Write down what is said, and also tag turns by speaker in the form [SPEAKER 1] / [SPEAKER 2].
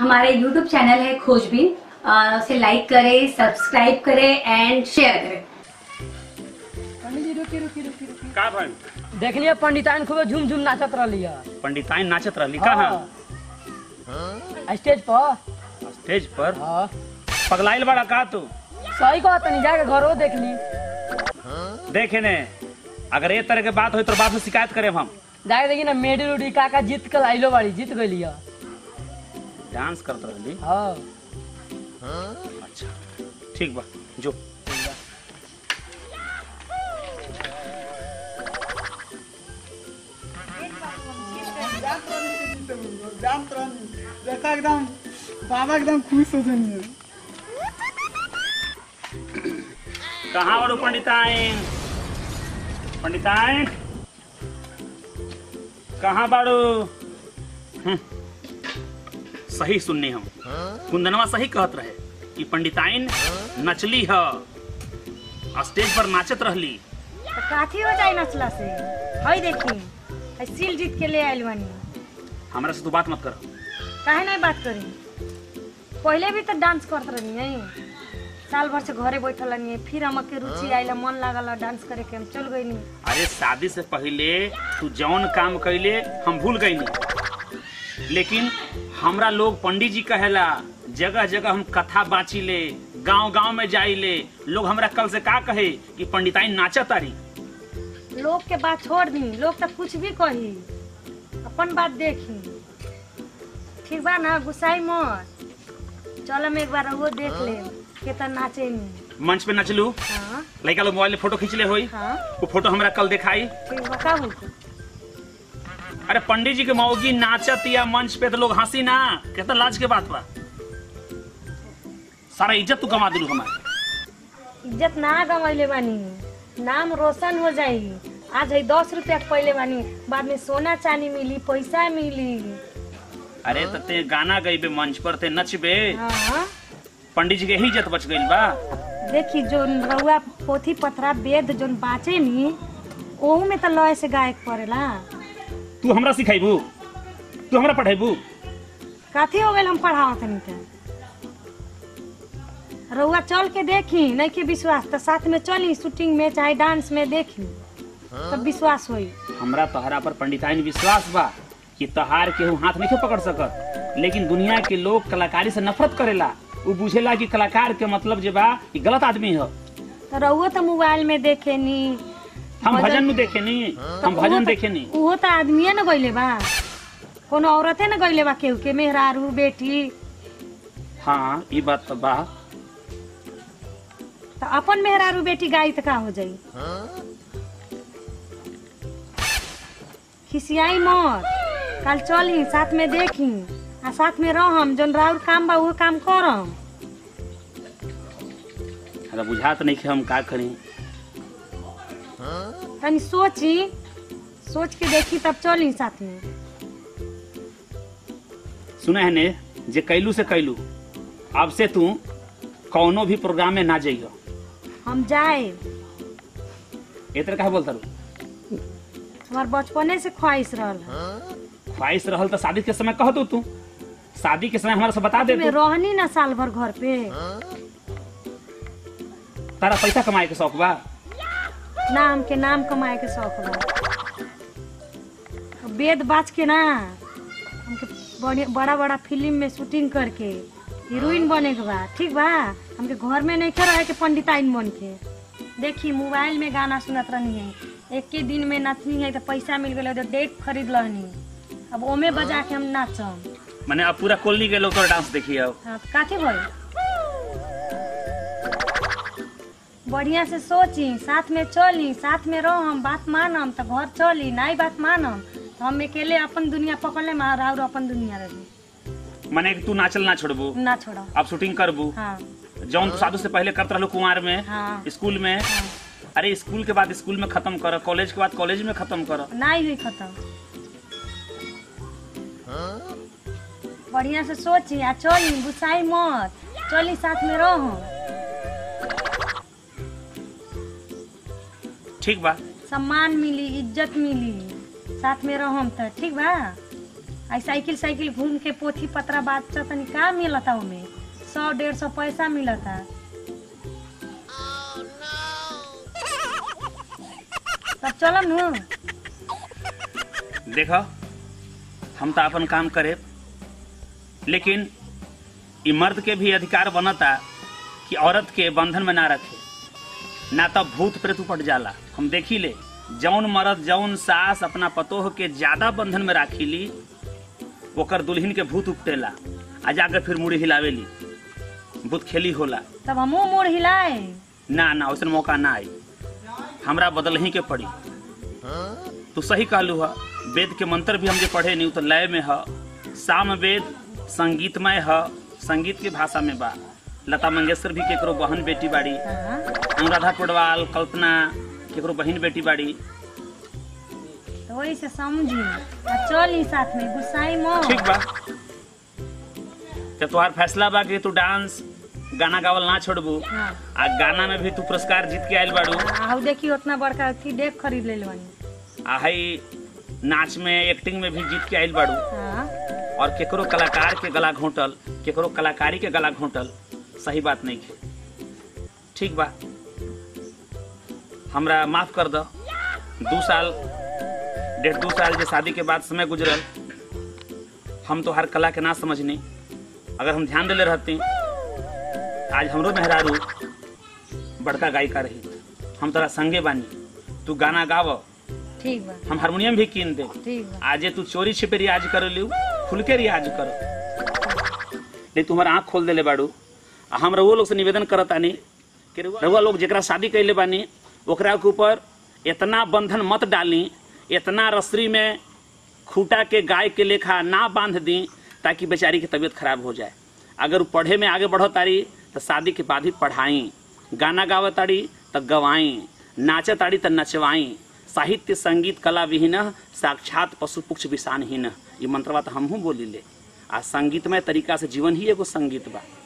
[SPEAKER 1] हमारा YouTube channel है खोजबीन अ, उसे लाइक करें सब्सक्राइब करें एंड शेयर करें
[SPEAKER 2] पंडित जी रुकी रुकी रुकी रुकी
[SPEAKER 3] का भइल
[SPEAKER 2] देखलिए पंडिताइन खूब झूम झूम नाचत रहली है
[SPEAKER 3] पंडिताइन नाचत रहली कहाँ
[SPEAKER 2] हाँ। स्टेज पर
[SPEAKER 3] स्टेज पर
[SPEAKER 2] हाँ
[SPEAKER 3] पगलाइल बड़ा का तू
[SPEAKER 2] सही कहा तनी जाके घरो देख ली
[SPEAKER 3] देखे ने अगर ये तरह के बात हो तो बाप से शिकायत करे हम
[SPEAKER 2] जाके देखी ना मेडी उडी काका जीत के लाइलो बाड़ी जीत गई है
[SPEAKER 3] डांस करत रहली
[SPEAKER 2] हाँ
[SPEAKER 3] अच्छा ठीक बा जो
[SPEAKER 4] एकदम तुरंत देखा एकदम बाबा एकदम खुश हो जाएंगे
[SPEAKER 3] कहाँ बड़ू पंडिताइन पंडिताइन कहाँ बाड़ू हम्म, सही सुननी हम कुंदनवा सही कहत रहे कि पंडिताइन नचली ह स्टेज पर नाचत रहली
[SPEAKER 5] तो काथी हो जाए नचला से हई देखी हई सील जीत के ले आइल बानी
[SPEAKER 3] हमरा से तू बात मत कर
[SPEAKER 5] काहे नहीं बात करी पहले भी तो डांस करत रहनी है साल भर से घरे बैठल रहनी फिर हमके रुचि आइला मन लागल डांस करे के हम चल गई
[SPEAKER 3] अरे शादी से पहले तू जौन काम कैले हम भूल गई लेकिन हमरा लोग पंडित जी कहेला जगह जगह हम कथा बाची ले गांव गांव में जाइले लोग हमरा कल से का कहे कि पंडिताइन नाचा तारी
[SPEAKER 5] लोग के बात छोड़ दी लोग तो कुछ भी कही अपन बात देखी ठीक बा ना गुस्साई मत चल हम एक बार वो देख ले केतना नाचे नी
[SPEAKER 3] मंच पे नचलू
[SPEAKER 5] हाँ
[SPEAKER 3] लड़का लोग मोबाइल में फोटो खींच ले होई
[SPEAKER 5] हाँ
[SPEAKER 3] वो फोटो हमरा कल दिखाई
[SPEAKER 5] ठीक बा का बोलते
[SPEAKER 3] अरे पंडित जी के मौगी नाचत या मंच पे तो लोग हंसी ना कितना लाज के बात बा सारा इज्जत तू कमा दिलू हमारे
[SPEAKER 5] इज्जत ना गंवैले बानी नाम रोशन हो जाई आज है दस रुपया के पहले बानी बाद में सोना चांदी मिली पैसा मिली
[SPEAKER 3] अरे तो ते गाना गईबे मंच पर ते नचबे
[SPEAKER 5] हाँ
[SPEAKER 3] पंडित जी के ही इज्जत बच गई बा
[SPEAKER 5] देखी जो रउआ पोथी पथरा वेद जोन बाचे नी ओहू में तो लय से गायक पड़ेला
[SPEAKER 3] तू हमरा सिखाइबू तू हमरा पढ़ाइबू
[SPEAKER 5] काथी हो गइल हम पढ़ावत तनी त रउआ चल के देखी नहीं के विश्वास तो साथ में चली शूटिंग में चाहे डांस में देखी तब विश्वास होई
[SPEAKER 3] हमरा तोहरा पर पंडिताइन विश्वास बा कि तहार के हाथ नहीं पकड़ सकत लेकिन दुनिया के लोग कलाकारी से नफरत करेला वो बुझेला कि कलाकार के मतलब जे बा कि गलत आदमी है
[SPEAKER 5] तो रउआ तो मोबाइल में देखे नी
[SPEAKER 3] हम
[SPEAKER 5] भजन-
[SPEAKER 3] भजन नु देखे नी हम
[SPEAKER 5] तो
[SPEAKER 3] भजन
[SPEAKER 5] उहो
[SPEAKER 3] देखे
[SPEAKER 5] तो-
[SPEAKER 3] नी
[SPEAKER 5] उहो तो आदमिये न गइले बा कोनो औरते न गइले बा केहू के मेहरारू बेटी
[SPEAKER 3] हाँ ये बात तो बा
[SPEAKER 5] तो अपन मेहरारू बेटी गाई तो का हो जाई खिसियाई मत कल चली साथ में देखी आ साथ में रहम जोन राउर काम बा उहो काम करम
[SPEAKER 3] हमरा बुझात नहीं कि हम का करी
[SPEAKER 5] तनी सोची सोच के देखी तब चली साथ में
[SPEAKER 3] सुना है ने जे कैलू से कैलू अब से तू कौनो भी प्रोग्राम में ना जाइयो
[SPEAKER 5] हम जाए
[SPEAKER 3] ए तरह का बोलता रू
[SPEAKER 5] हमार बचपने से ख्वाहिश रहल
[SPEAKER 3] ख्वाहिश रहल तो शादी के समय कह दो तू शादी के समय हमारा से बता दे
[SPEAKER 5] में
[SPEAKER 3] तू
[SPEAKER 5] रहनी ना साल भर घर पे
[SPEAKER 3] तारा पैसा कमाए के शौक बा
[SPEAKER 5] नाम के नाम कमाए के शौक बा वेद बाच के ना हमके बड़े बड़ा बड़ा फिल्म में शूटिंग करके हीरोइन बने के बा ठीक बा हमके घर में नहीं रहे के पंडिताइन बन के देखी मोबाइल में गाना सुनत रहनी है एक के दिन में नचनी है तो पैसा मिल गया तो डेट खरीद लहनी अब ओमे बजा के हम नाचम
[SPEAKER 3] मैंने अब पूरा कॉलोनी के लोग तो डांस देखी अब
[SPEAKER 5] हाँ तो काथे भई बढ़िया से सोची साथ में चली साथ में रहम बात मानम तो घर चली नहीं बात मानम तो हम अकेले अपन दुनिया पकड़ले मार और अपन दुनिया रही
[SPEAKER 3] मैंने तू नाचल ना छोड़बू
[SPEAKER 5] ना छोड़ो
[SPEAKER 3] अब शूटिंग करबू
[SPEAKER 5] हाँ
[SPEAKER 3] जौन तू शादी से पहले करत रहलू कुमार में
[SPEAKER 5] हाँ।
[SPEAKER 3] स्कूल में अरे स्कूल के बाद स्कूल में खत्म कर कॉलेज के बाद कॉलेज में खत्म कर
[SPEAKER 5] नहीं हुई खत्म बढ़िया से सोची आ चली गुस्साई मत चली साथ में रहो
[SPEAKER 3] ठीक बा
[SPEAKER 5] सम्मान मिली इज्जत मिली साथ में रहम तो ठीक बा आई साइकिल साइकिल घूम के पोथी पत्रा बात तनी का मिलता ओमे सौ डेढ़ सौ पैसा मिलता तब चलम नु
[SPEAKER 3] देखो हम तो अपन काम करे लेकिन ई मर्द के भी अधिकार बनता कि औरत के बंधन में ना रखे ना तो भूत प्रेत उपट जाला हम देखी ले जौन मर्द जौन सास अपना पतोह के ज्यादा बंधन में राखी ली ओकर दुल्हन के भूत उपटेला आ जाकर फिर मुड़ी हिलावेली भूत खेली होला
[SPEAKER 5] तब हमू मोड़ हिलाए
[SPEAKER 3] ना ना वैसन मौका ना आई हमरा बदल ही के पड़ी तू सही कहलू है वेद के मंत्र भी हमके पढ़े नहीं उ तो लय में है साम वेद संगीतमय है संगीत के भाषा में बा लता मंगेशकर भी केकरो बहन बेटी बाड़ी
[SPEAKER 5] हाँ
[SPEAKER 3] अनुराधा पौडवाल कल्पना केकरो बहन बेटी बाड़ी
[SPEAKER 5] तो वही से समझी आ चली साथ में गुस्साई मत
[SPEAKER 3] ठीक बा तो तुम्हार फैसला बा कि तू डांस गाना गावल ना छोड़बू
[SPEAKER 5] हाँ
[SPEAKER 3] आ गाना में भी तू पुरस्कार जीत के आयल बाड़ू
[SPEAKER 5] आ देखी उतना बड़का अथी डेक खरीद ले बानी
[SPEAKER 3] आ हई नाच में एक्टिंग में भी जीत के आयल बाड़ू
[SPEAKER 5] हाँ
[SPEAKER 3] और केकरो कलाकार के गला घोंटल केकरो कलाकारी के गला घोंटल सही बात नहीं है ठीक बा हमरा माफ कर दो दू साल डेढ़ दू साल जे शादी के बाद समय गुजरल हम तो हर कला के ना समझनी अगर हम ध्यान देले रहती आज हमरो मेहरारू बड़का गायिका रही हम तोरा संगे बानी तू गाना गाव
[SPEAKER 5] ठीक बा
[SPEAKER 3] हम हारमोनियम भी कीन दे
[SPEAKER 5] ठीक बा
[SPEAKER 3] आजे तू चोरी छिपे रियाज कर लियो खुल के रियाज करो नहीं तुम्हारा आँख खोल देले बाड़ू आ हम रउआ लोग से निवेदन करत आनी कि रउआ लोग जेकरा शादी कैले बानी ओकरा के ऊपर इतना बंधन मत डाली इतना रसरी में खूटा के गाय के लेखा ना बांध दी ताकि बेचारी की तबीयत खराब हो जाए अगर उ पढ़े में आगे बढ़ो तारी तो शादी के बाद ही पढ़ाई गाना गावे तारी तो गवाई नाचे तारी तो नचवाई साहित्य संगीत कला विहीन साक्षात पशु पुक्ष विषानहीन ये मंत्रवा तो हमहू बोली ले आ संगीतमय तरीका से जीवन ही एगो संगीत बा